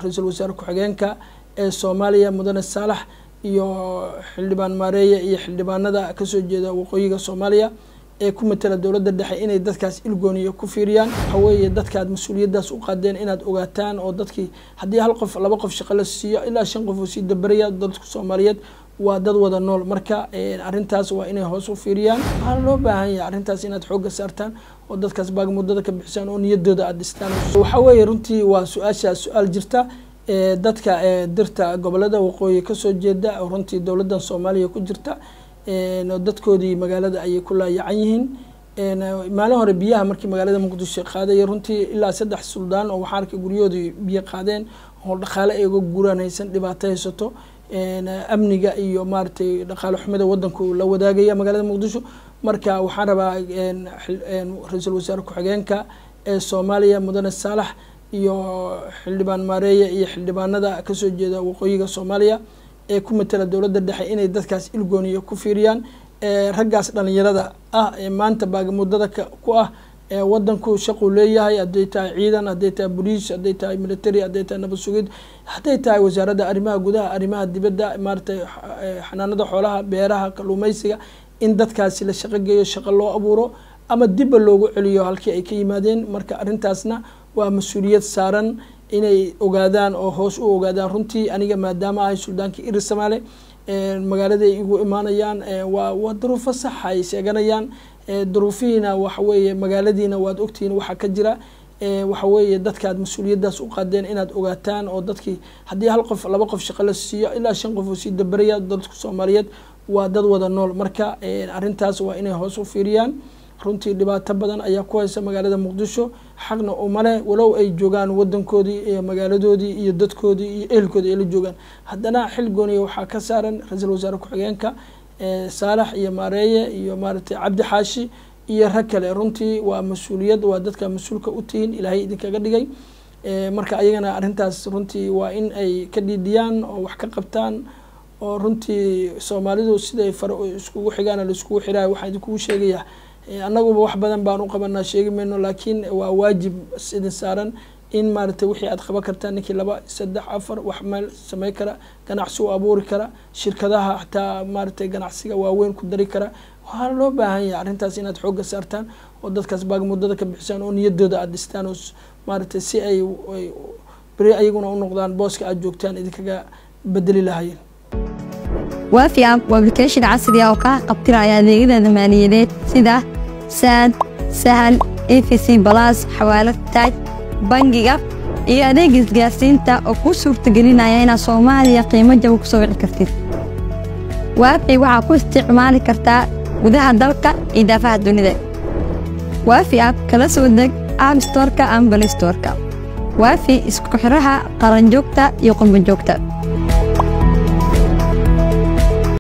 ra-iisul wasaare ku-xigeenka ee soomaaliya mudane saalax iyo xildhibaan maareeye iyo xildhibaanada kasoo jeeda waqooyiga soomaaliya ee ku matala dowladda dhexe inay dadkaas ilgooniyo ku fiiriyaan waxa weeye dadkaad mas-uuliyaddaas u qaadeen inaad ogaataan oo dadkii haddii hal qof laba qof shaqo la siiyo ilaa shan qof oo sii dabaraya dadka soomaaliyeed waa dad wada nool marka arrintaas waa inay hoos u fiiriyaan waxaa loo baahan yahay arrintaas inaad xoogga saartaan oo dadkaas baag muddada ka bixisaan oo niyadooda aada dhistaan waxaa weeye runtii waa su-aashaas su-aal jirta dadka dirta gobolada waqooyi kasoo jeeda runtii dowladdan soomaaliya ku jirta dadkoodii magaalada ayay ku laayacan yihiin maalin hore biyaha markii magaalada muqdisho qaadaya runtii ilaa saddex suldaan oo waxaa arkay guryahoodii biyo qaadeen oo dhaqaale ay uga guuraan haysan dhibaato haysato amniga iyo maaragtay dhaqaale xumida wadanku la wadaagaya magaalada muqdisho marka waxaan rabaa ra-iisul wasaare ku-xigeenka ee soomaaliya mudane saalax iyo xildhibaan maareeye iyo xildhibaanada kasoo jeeda waqooyiga soomaaliya ee ku matala dowladda dhexe inay dadkaas ilgooniyo ku fiiriyaan raggaas dhalinyarada ah ee maanta baagamuddada ku ah wadanku shaquu leeyahay hadday tahay ciidan hadday tahay boliis hadday tahay military hadday tahay nabad sugid hadday tahay wasaaradda arrimaha gudaha arrimaha dibadda maaratay xanaanada xoolaha beeraha kalluumeysiga in dadkaasi la shaqo geeyo shaqo loo abuuro ama dibba loogu celiyo halkii ay ka yimaadeen marka arrintaasna waa mas-uuliyad saaran inay ogaadaan oo hoos u ogaadaan runtii aniga maadaama ahay suldaankii iri samaale magaaladay igu imaanayaan waa waa duruufo saxa ay sheeganayaan duruufihiina waxa weeye magaaladiina waad ogtihiin waxaa ka jira waxa weeye dadkaad mas-uuliyaddaas u qaadeen inaad ogaataan oo dadkii haddii hal qof laba qof shaqo la siiyo ilaa shan qof oo sii dabaraya dadka soomaaliyeed waa dad wada nool marka arrintaas waa inay hoos u fiiriyaan runtii dhibaato badan ayaa ku haysa magaalada muqdisho xaqna umale walow ay joogaan wadankoodii iyo magaaladoodii iyo dadkoodii iyo ehelkoodii ay la joogaan haddana xil gooniya waxaa ka saaran ra-iisul wasaare ku-xigeenka saalax iyo maareeye iyo maaragtay cabdi xaashi iyo rag kale runtii waa mas-uuliyad waa dadka mas-uulka u tihiin ilaahay idinkaga dhigay marka ayagana arrintaas runtii waa in ay ka dhiidhiyaan oo wax ka qabtaan oo runtii soomaalidu siday fare iskugu xigaan laiskugu xiraayo waxaan idinkugu sheegayaa annaguba wax badan baan u qabanaa sheegi mayno laakiin waa waajib idin saaran in maaragtay wixii aad qaban kartaa ninkii laba saddex afar wax meel samey kara ganacsi u abuuri kara shirkadaha xataa maaragtay ganacsiga waaweyn ku dari kara waxaa loo baahan yahay arrintaas inaad xoogga saartaan oo dadkaas baag muddada ka bixisaan oo niyadooda aada dhistaan oo maaragtay si ay beri ayaguna u noqdaan booska aad joogtaan idinkaga bedeli lahayeen waafi app waa application casri ah oo kaa qabtiraya adeegyada maaliyadeed sida saad sahal efc balas xawaalad taaj bangiga iyo adeega isgaarsiinta oo kuu suurtagelinaya inaad soomaaliya qiimo jaba ku soo wici kartid waafi waxaa ku isticmaali kartaa gudaha dalka iyo daafaha dunida waafi app kala soo deg app storka ama balistorka waafi isku xiraha qaranjoogta iyo qurbanjoogta